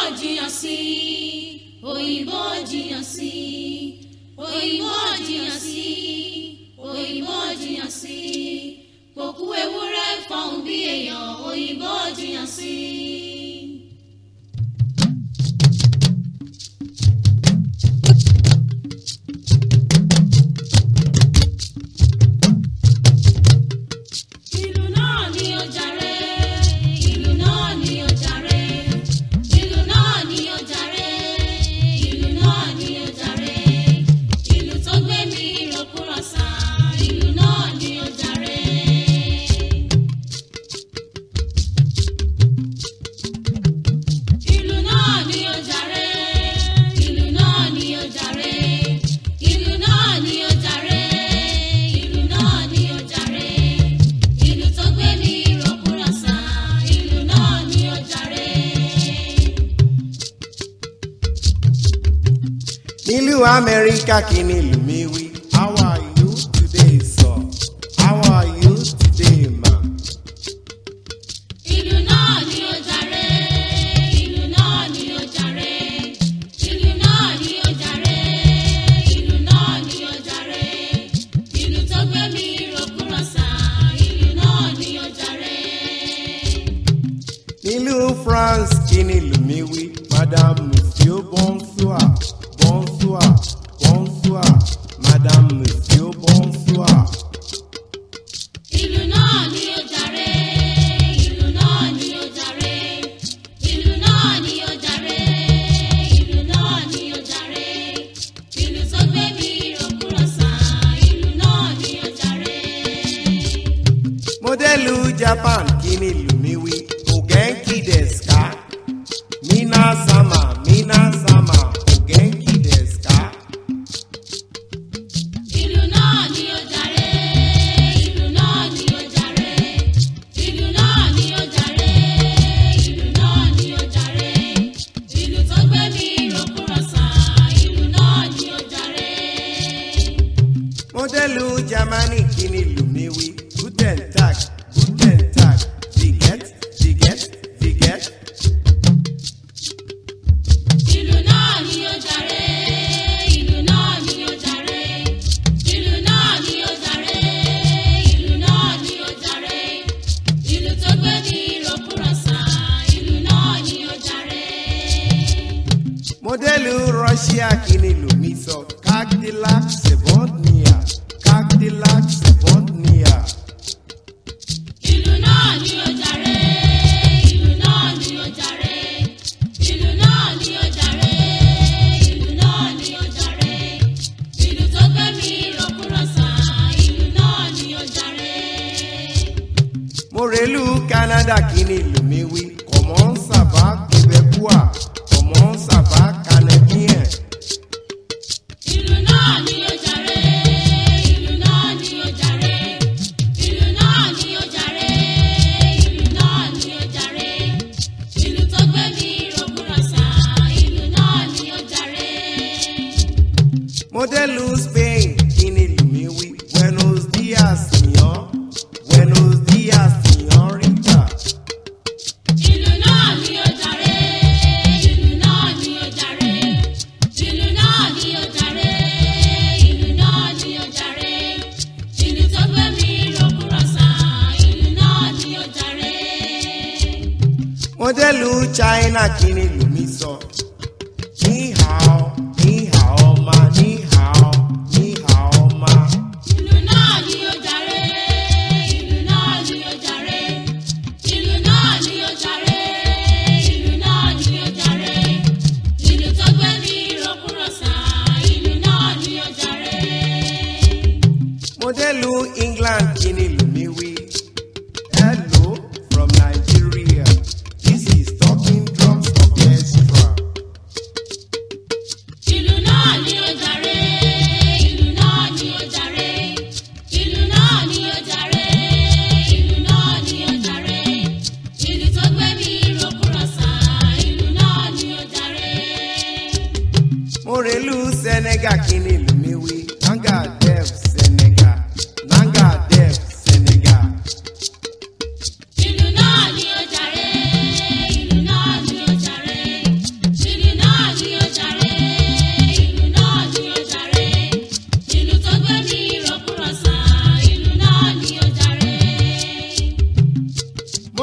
jiyàn sí òyìnbó jiyàn sí òyìnbó jiyàn sí òyìnbó jiyàn sí pòkú ewúrẹ́ fọhùn bí èèyàn òyìnbó jiyàn sí. ìlú náà ni ó jàre ìlú náà ni ó jàre ìlú náà ni ó jàre ìlú náà ni ó jàre ìlú tó gbé mi rògbòròsà ìlú náà ni ó jàre. ìlú náà ni ó jàre ìlú náà ni ó jàre ìlú náà ni ó jàre ìlú náà ni ó jàre ìlú tó gbé mi rògbòròsà ìlú náà ni ó jàre. nílùú amẹ́ríkà kí ni ìlú mi wí. how are you today sir? how are you today ma? ìlú náà ni ó jàre ìlú náà ni ó jàre ìlú náà ni ó jàre ìlú náà ni ó jàre ìlú tó gbé mi rògbòròsà ìlú náà ni ó jàre. nílùú france kí ni ìlú mi wí. madame monsieur bonsoir bonsoir bonsoir madame monsieur bonsoir. ìlú náà ni ó jàre ìlú náà ni ó jàre ìlú náà ni ó jàre ìlú náà ni ó jàre ìlú tó gbé mi rògbòròsà ìlú náà ni ó jàre. mọ́dẹ́lù japan kí ni ìlú mi wí. ogenki deska mina sama mina sama ogenki deska. ìlú náà ni ó jàre ìlú náà ni ó jàre ìlú náà ni ó jàre ìlú náà ni ó jàre ìlú tó gbé mi rògbòròsà ìlú náà ni ó jàre. mọ́dẹ́lù germany kí ni ìlú mi wí. guten tag guten tag viget viget viget. ìlú náà ni ó jàre ìlú náà ni ó jàre ìlú náà ni ó jàre ìlú náà ni ó jàre ìlú tó gbé ní rògbòròsà ìlú náà ni ó jàre. mọ́dẹ́lù russia kí ni ìlú mi sọ. cadillac sevodnia cadillac sevodnia. ìlú náà ni ó jàre ìlú náà ni ó jàre ìlú náà ni ó jàre ìlú náà ni ó jàre ìlú tó gbé ní rògbòròsà ìlú náà ni ó jàre. mọ̀rẹ́lù canada kí ni ìlú mi wí. comment ça va québécois comment ça va canadien. ìlú náà ni ó jàre ìlú náà ni ó jàre ìlú náà ni ó jàre ìlú náà ni ó jàre ìlú tó gbé mi rògbòròsà ìlú náà ni ó jàre. mọ́dẹ́lù spain kí ni ìlú mi wí. buenos dias señor buenos dias señorita. ìlú náà ni ó jàre ìlú náà ni ó jàre ìlú náà ni ó jàre ìlú náà ni ó jàre ìlú tó gbé mi rògbòròsà ìlú náà ni ó jàre. mọ́dẹ́lù china kí ni ìlú mi sọ. ní hao ní hao ma ní hao ní hao ma. ìlú náà ni ó jàre ìlú náà ni ó jàre ìlú náà ni ó jàre ìlú náà ni ó jàre ìlú tó gbé mi rògbòròsà ìlú náà ni ó jàre. mọ́dẹ́lù england kí ni ìlú mi wí. hello from nigeria this is talking drums orchestra. ìlú náà ni ó jàre ìlú náà ni ó jàre ìlú náà ni ó jàre ìlú náà ni ó jàre ìlú tó gbé mi rògbòròsà ìlú náà ni ó jàre. mọ̀rẹ́lù senegal kí ni ìlú mi wí. nanga dev senegal nanga dev senegal. ìlú náà ni ó jàre ìlú náà ni ó jàre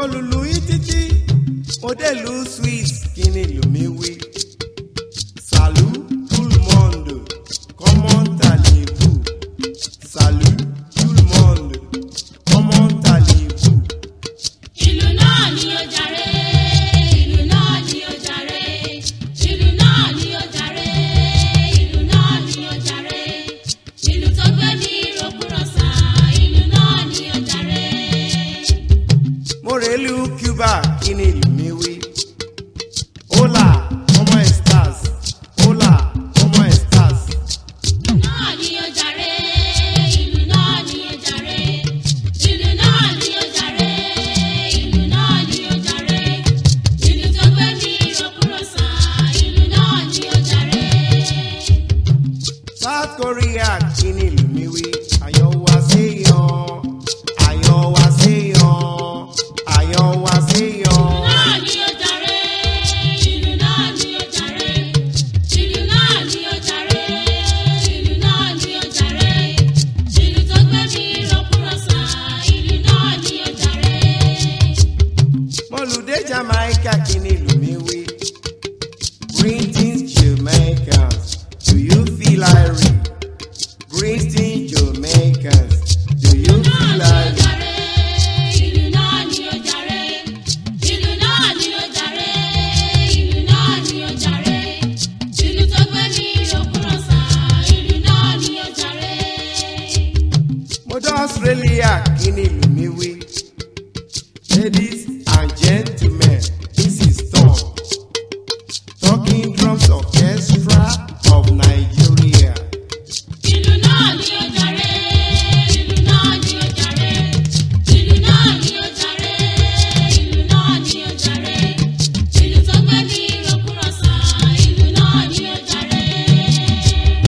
mo lùlù yín títí mo dé lu swiss kí ni ìlú mi wí. salut tout le monde comment allez-vous salut tout le monde comment allez-vous. ìlú náà ni ó jàre ìlú náà ni ó jàre ìlú náà ni ó jàre ìlú náà ni ó jàre ìlú tó gbé mi rògbòròsà ìlú náà ni ó jàre. mo rèélu cuba kí ni ìlú mi wí. hola como estas hola como estas. ìlú náà ni ó jàre ìlú náà ni ó jàre ìlú náà ni ó jàre ìlú náà ni ó jàre ìlú tó gbé mi rògbòròsà ìlú náà ni ó jàre. south korea kí ni ìlú mi wí. àyàn wá sí yan àyàn wá sí yan àyàn wá sí yan. náà ni ó jàre ìlú náà ni ó jàre ìlú náà ni ó jàre ìlú náà ni ó jàre ìlú tó gbé mi rọkúrọsà ìlú náà ni ó jàre. mọ̀lùdé jamaica kí ni ìlú